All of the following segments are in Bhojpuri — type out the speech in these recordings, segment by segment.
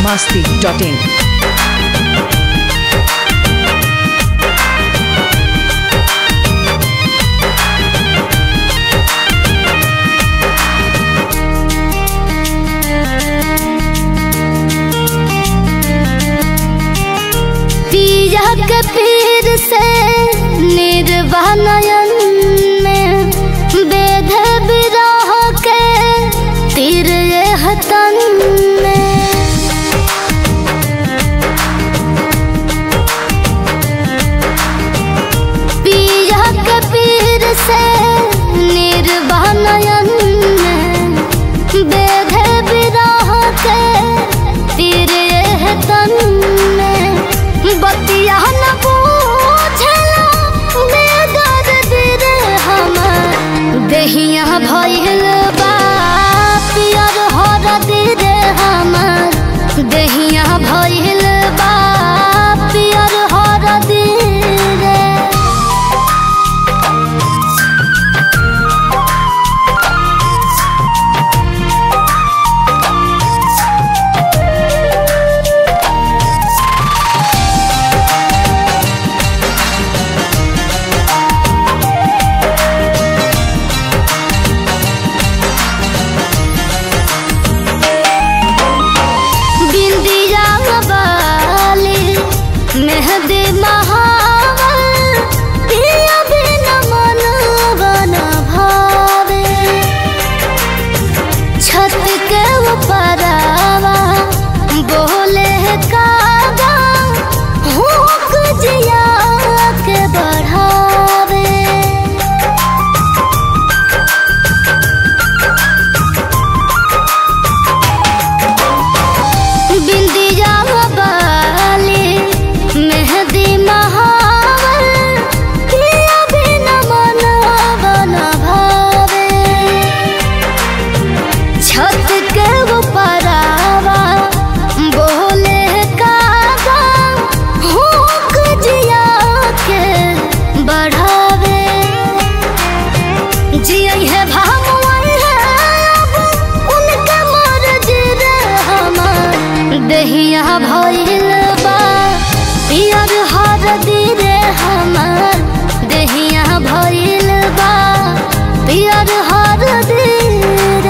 masti.in. पिया के पीर से निर्वाणयन में वेद विरह के तीर हतन में पिया के पीर से निर्वाणयन में वेद विरह के तीर हतन में बतिया न पूछला बेदर दिल हमर देहिया भइल बा पियर हर दिल हमर देहिया भइल बा पियर हर दिल बिंदिया बाली मेहंदी महावर पिया बिन मन बन भावे छत के ऊपरवा बोले कागा हुक जिया के बढ़ावे बिंदिया बाली मेहंदी महावर पिया बिन मन बन भावे छत के ऊपरवा बोले कागा हुक जिया के बढ़ावे जियई है भामुआई है अब उनके मर्ज रे हमार दहिया भइल बा पियर हर दिरे हमार दहिया भइल बा पियर हर दिरे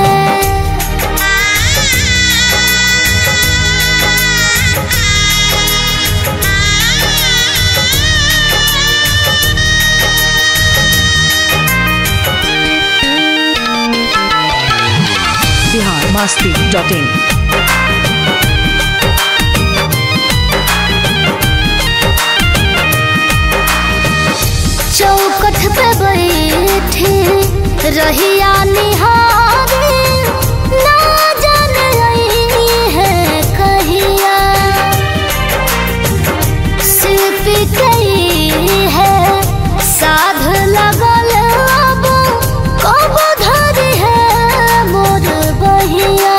Bihar masti.in. चौकठ पे बैठी रहिया निहारे ना जाने आई है कहिया शिल्प गई है साध लगल अब कब धरी है मोर बहिया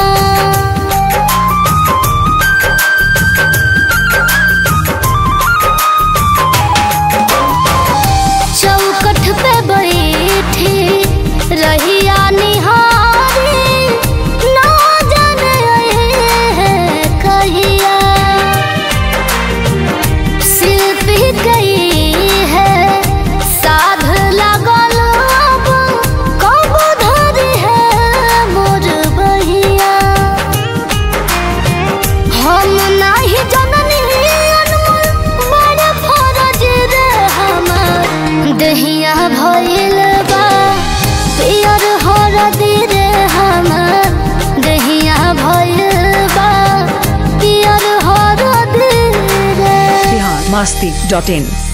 चौकठ पे बैठी रहिया निहारी ना जाने है कहिया शिल्पी गई है साध लगल अब कब धरी है मोर बहिया हम नाही जननी अनमोल बड़ फरज रे हमर दहिया भइल बा पियर हरदी रे हमर दहिया भइल बा पियर हरदी रे Bihar masti.in.